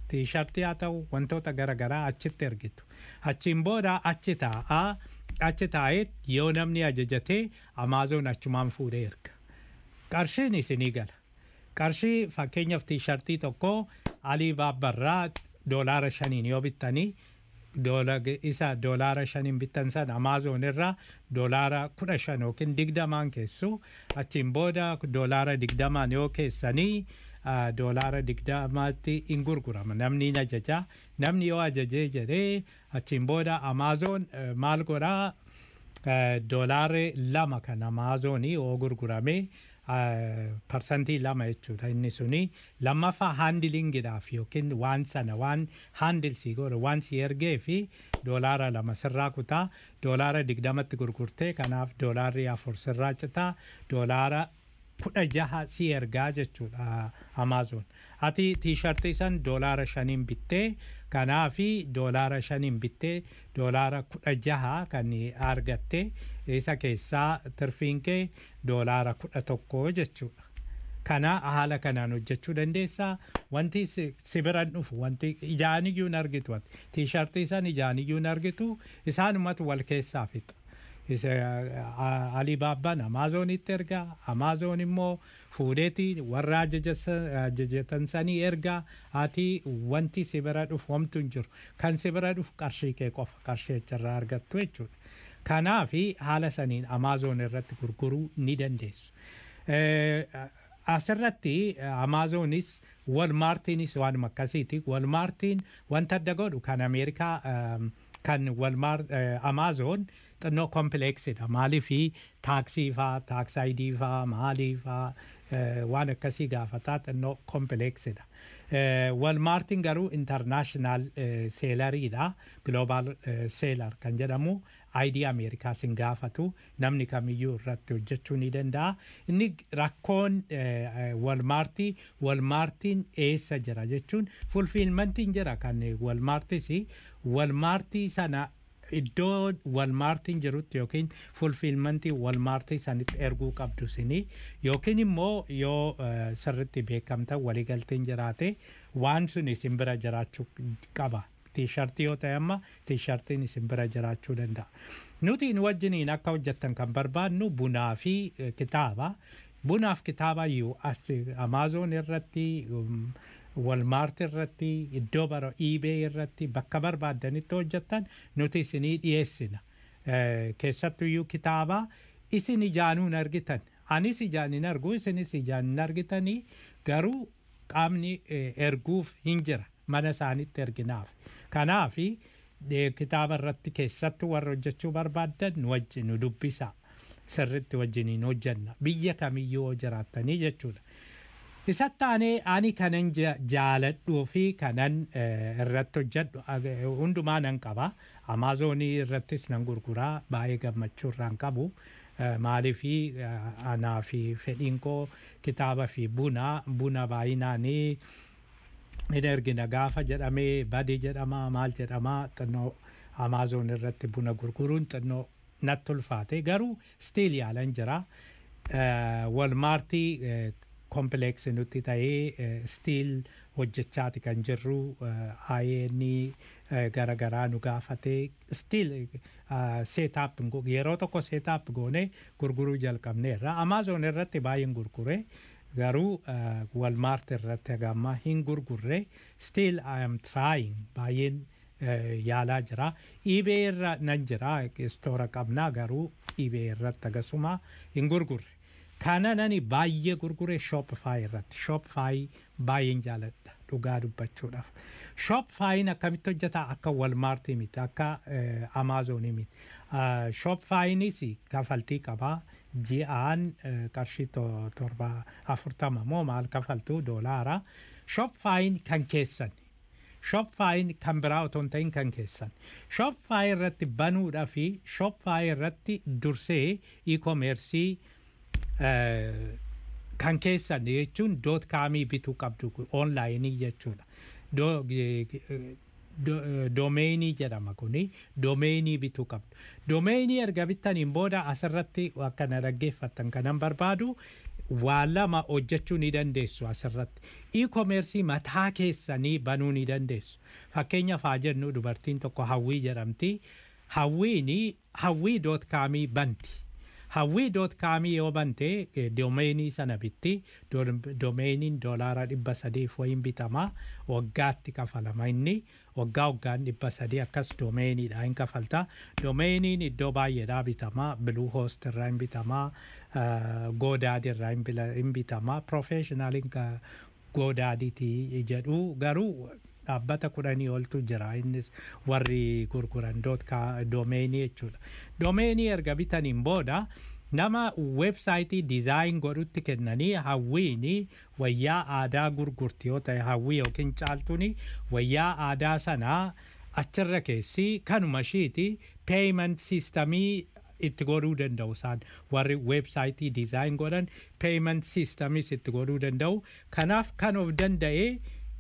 tiishartii haa ta'u wantoota garaagaraa achitti ergitu achiin booda achi taa'aa achi taa'ee yoo namni ajajatee amaazoon achumaan fuudhee erga qarshiin isinii gala qarshii fakkeenyaaf tiishartii tokko alii baabbarraa doolaara shaniin yoo bittanii isa doolaara shaniin bittan san amaazoon irraa doolaara kudha shan yookiin digdamaan keessu achiin booda doolaara digdamaan yoo keessanii doolaara digdamaatti hin gurgurama namni hin ajaja namni yoo ajajee jedhee achiin booda amaazoon maal godhaa doolaarri lama kan amaazoonii yoo gurgurame parsantii lama jechuudha inni suni lammaffaa haandilingiidhaaf yookiin waan sana waan haandilsii godhe waan si ergee fi doolaara lama sirraa kutaa doolaara digdamatti gurgurtee kanaaf doolaarri afur sirraa citaa doolaara kudha jaha si ergaa jechuudha amaazoon ati tiishartii san doolaara shaniin bittee kanaafi doolaara shaniin bittee doolaara kudha jaha kan argatte isa keessaa tirfiin kee doolaara kudha tokko jechuudha. Kana haala kanaan hojjechuu dandeessaa wanti si biran dhufu wanti ijaan iyyuu hin argitu tiishartii san ijaan iyyuu hin argitu isaanumatu wal keessaa fixa. Alibaabbaan Amaazonitti ergaa Amaazoon immoo fuudheeti warra ajajatan sanii ergaa ati wanti si bira dhufu homtu hin jiru kan si bira dhufu qarshii kee qofa qarshii achirraa argattu jechuudha. Kanaafi haala saniin Amaazoon irratti gurguruu ni dandeessu. Asirratti Amaazoonis Walmaartiinis waanuma akkasiiti. Walmaartiin wanta adda godhu kan Ameerikaa kan walmaar Amaazoon xinnoo kompileeksidha. Maaliifi taaksii faa, taaksaayidii faa, maalii faa waan akkasii gaafataa xinnoo kompileeksidha. Walmaartiin garuu intarnaashinaal seelariidha. Gloobaal seelar kan jedhamu ayidii Ameerikaas hin gaafatu namni kamiyyuu irratti hojjechuu ni danda'a. Inni rakkoon walmaartii walmaartiin eessa jira jechuun fulfiilmantiin jira kan walmaartis walmaartii sana iddoo walmaartiin jirutti yookiin fulfiilmantii walmaartii sanitti erguu qabdu sini yookiin immoo yoo sirritti beekamta waliigalteen jiraate waan sun isin bira jiraachuu qaba. Tiishartii yoo ta'e amma tiishartiin isin bira jiraachuu danda'a. Nuti nu wajjiniin akka hojjettan kan barbaadnu bunaa fi kitaaba. Bunaaf kitaaba iyyuu Amaazoon irratti walmaarti irratti iddoo bara iibee irratti bakka barbaaddanitti hojjettan nuti isinii dhiyeessina. Keessattuyyuu kitaaba isin ijaanuun argitan. Anis ijaan hin argu isinis ijaan hin argitanii garuu qaamni erguuf hin jira mana isaanitti erginaaf. Kanaafi kitaaba irratti keessattuu warra hojjechuu barbaaddan nu wajjin nu dubbisa. Sirritti wajjiniin hojjenna. Biyya kamiyyuu jiraattanii jechuudha. Isatti aanee ani kanan jaaladhuu fi kanan irratti hojjedhu hundumaa nan qaba. Amaazonii irrattis nan gurguraa baay'ee gammachuu irraan qabu. Maaliifi anaa fi fedhiin koo kitaaba fi buna buna baay'inaanii hin ergina gaafa jedhamee badii jedhama maal jedhama xinnoo Amaazon irratti buna gurguruun xinnoo natti ulfaate garuu stiil yaalan jira. Walmaartii kompileeksi nutti ta'ee stiil hojjechaati kan jirru ayeeni garagaraa nu gaafatee stiil seetaap yeroo tokko seetaap goone gurguruu jalqabneerra amaazon irratti baay'een gurgure garuu walmaart irratti hagamma hin gurgurre stiil I am trying baay'een yaalaa jira iibee irra nan jira istoora qabnaa garuu iibee irratti akkasuma hin gurgurre kana nani baay'ee gurgure shopify irratti shopify baay'een jaaladha dhugaa dubbachuudhaaf shopifyin akkamitti hojjeta akka walmaartii miti akka amaazonii miti shopifyinis kafaltii qabaa ji'aan qarshii torba afurtama moo maal kafaltuu doolaara shopifyin kan keessan shopifyin kan biraa otoo hin ta'in kan keessan shopify irratti banuudhaa fi shopify irratti dursee e-commercii kan keessan jechuun doot kaamii bituu qabdu onlaayinii jechuudha. Doomeenii jedhama kuni doomeenii bituu qabdu. Doomeenii erga bittaniin booda asirratti akkana dhaggeeffattan kanan barbaadu waa lama hojjechuu ni dandeessu asirratti. E-commerce mataa keessanii banuu ni dandeessu. Fakkeenyaaf haa jennu dubartiin tokko hawwii jedhamti. Hawwiin hawwii.kaamii banti. Hawwii.kaamii yoo bante doomeenii sana bitti doomeeniin doolaara dhibba sadiif wayin bitama waggaatti kafalama inni waggaa waggaan dhibba sadii akkas doomeeniidha hin kafalta doomeeniin iddoo baay'eedhaa bitama biluu hoost irraa hin bitama goodaadi irraa hin bitama profeeshinaaliin goodaadiiti jedhu garuu dhaabbata kudhanii oltu jira innis warri gurguran doomeenii jechuudha. Doomeenii erga bitaniin booda nama weebsaayitii dizaayin godhutti kennanii hawwiini wayyaa aadaa gurgurti yoo ta'e hawwii yookiin caaltuuni wayyaa aadaa sanaa achirra keessi kanuma ishiiti peeyiment siistamii itti godhuu danda'u isaan warri weebsaayitii dizaayin godhan peeyiment siistamis itti godhuu danda'u kanaaf kan of danda'ee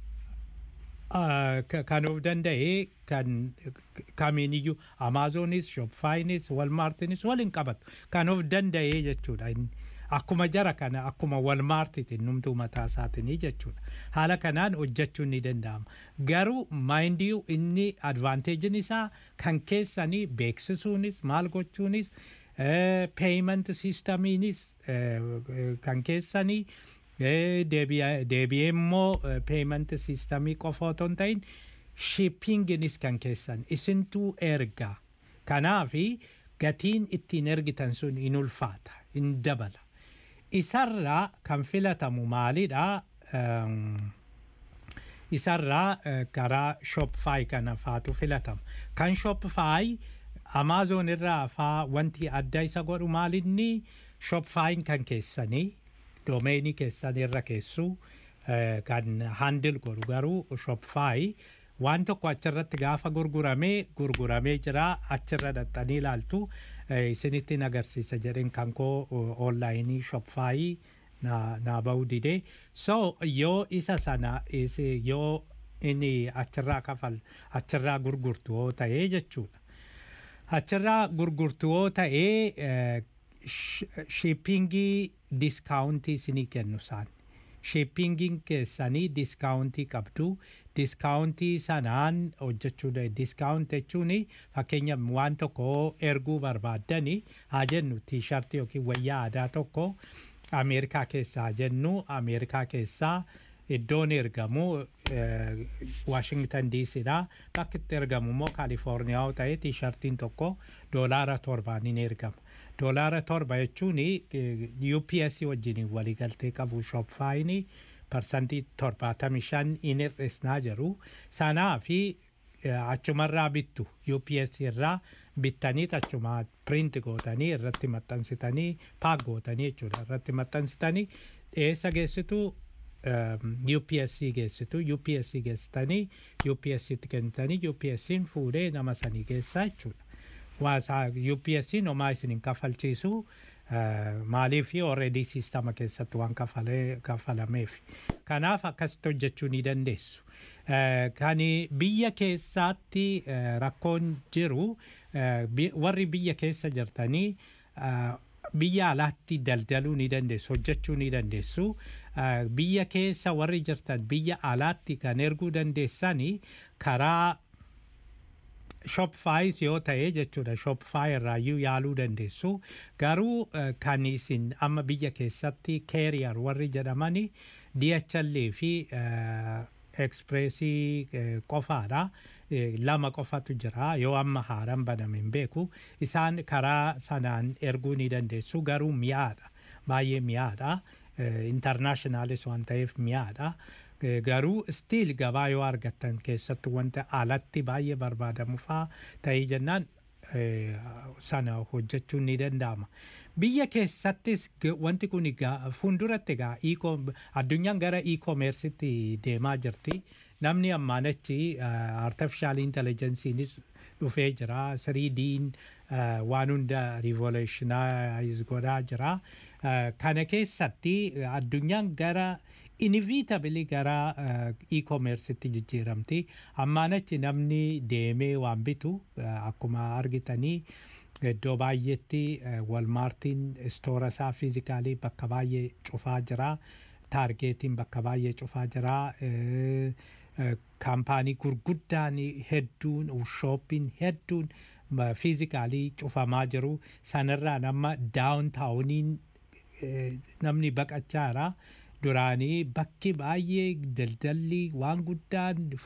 kan of danda'e kan kamiiniyyuu amaazonis shopfaayinis walmaartinis waliin qabatu kan of danda'e jechuudha akkuma jara kana akkuma walmaartitiin numtuu mataa isaatiin jechuudha haala kanaan hojjechuun ni danda'ama garuu maayindii inni advaanteejiin isaa kan keessanii beeksisuunis maal gochuunis peeyiment siistamiinis kan keessanii deebi'ee immoo peeyiment siistamii qofa otoo hin ta'in shippinginis kan keessan isintuu ergaa kanaafi gatiin ittiin ergitan sun in ulfaata in dabala isarraa kan filatamu maalidha isarraa karaa shopfaayi kana faatu filatama kan shopfaayi amaazon irraa faa wanti adda isa godhu maalinni shopfaayin kan keessanii doomeenii keessan irra keessu kan handil godhu garuu shopfaayi waan tokko achirratti gaafa gurguramee gurguramee jira achirra dhaxxanii ilaaltu isinittiin agarsiisa jedhen kan koo onlaayinii shopfaayii naa ba'uu didee so yoo isa sana yoo inni achirraa kafal achirraa gurgurtu yoo ta'ee jechuudha achirraa gurgurtu yoo ta'ee shippingii diskaawuntii isinii kennu isaan shippingiin keessanii diskaawuntii qabdu diskaawuntii sanaan hojjechuu diskaawunt jechuun fakkeenya waan tokko erguu barbaaddani haa jennu tiishartii yookiin wayyaa aadaa tokko ameerikaa keessaa jennu ameerikaa keessaa iddoon ergamu waashingtan diisidha bakki itti ergamu immoo kaalifoorniyaa yoo ta'e tiishartiin tokko doolaara torbaan in ergama doolaara torba jechuun UPS wajjin waliigaltee qabu shopfaayini parsantii torbaatamii shan in hir'isnaa jiru sanaa fi achumarraa bittu UPS irraa bittanii achuma print gootanii irratti maxxansitanii paak gootanii jechuudha irratti maxxansitanii eessa geessitu UPSC geessitu UPSC geessitanii UPSCtti kennitanii UPSCin fuudhee nama sanii geessaa jechuudha. waasaa UPSC nomaa isin hin kafalchiisu maaliif already siistama keessatti waan kafalameef kanaaf akkasitti hojjechuu ni dandeessu. Kan biyya keessaatti rakkoon jiru warri biyya keessa jirtanii biyya alaatti daldaluu ni dandeessu hojjechuu ni dandeessu biyya keessa warri jirtan biyya alaatti kan erguu dandeessanii karaa shopfaayis yoo ta'e jechuudha shopfaay irraayyuu yaaluu dandeessu garuu kan isin amma biyya keessatti keeriyar warri jedhamani DHL fi ekspreesii qofaadha lama qofatu jira yoo amma haaraan baname hin beeku isaan karaa sanaan erguu ni dandeessu garuu mi'aadha baay'ee mi'aadha intarnaashinaalis waan ta'eef mi'aadha. garuu stiil gabaa yoo argattan keessatti wanta alatti baay'ee barbaadamu faa ta'ee jennaan sana hojjechuun ni danda'ama. Biyya keessattis wanti kun fuulduratti egaa addunyaan gara e-commerceetti deemaa jirti. Namni ammaan achi artificial intelligence'iinis dhufee jira. 3D'n waan hunda revolutionize godhaa jira. Kana keessatti addunyaan gara inevitably gara e-commerceetti jijjiiramti. Ammaan achi namni deemee waan bitu akkuma argitanii iddoo baay'eetti walmaartiin istoora isaa fiizikaalii bakka baay'ee cufaa jira taargeetiin bakka baay'ee cufaa jira eh, eh, kaampaanii gurguddaan hedduun shooppiin hedduun ma- fiizikaalii cufamaa jiru sanarraan amma daawuntaawuniin eh, namni baqachaa jira duraanii bakki baay'ee daldalli waan guddaan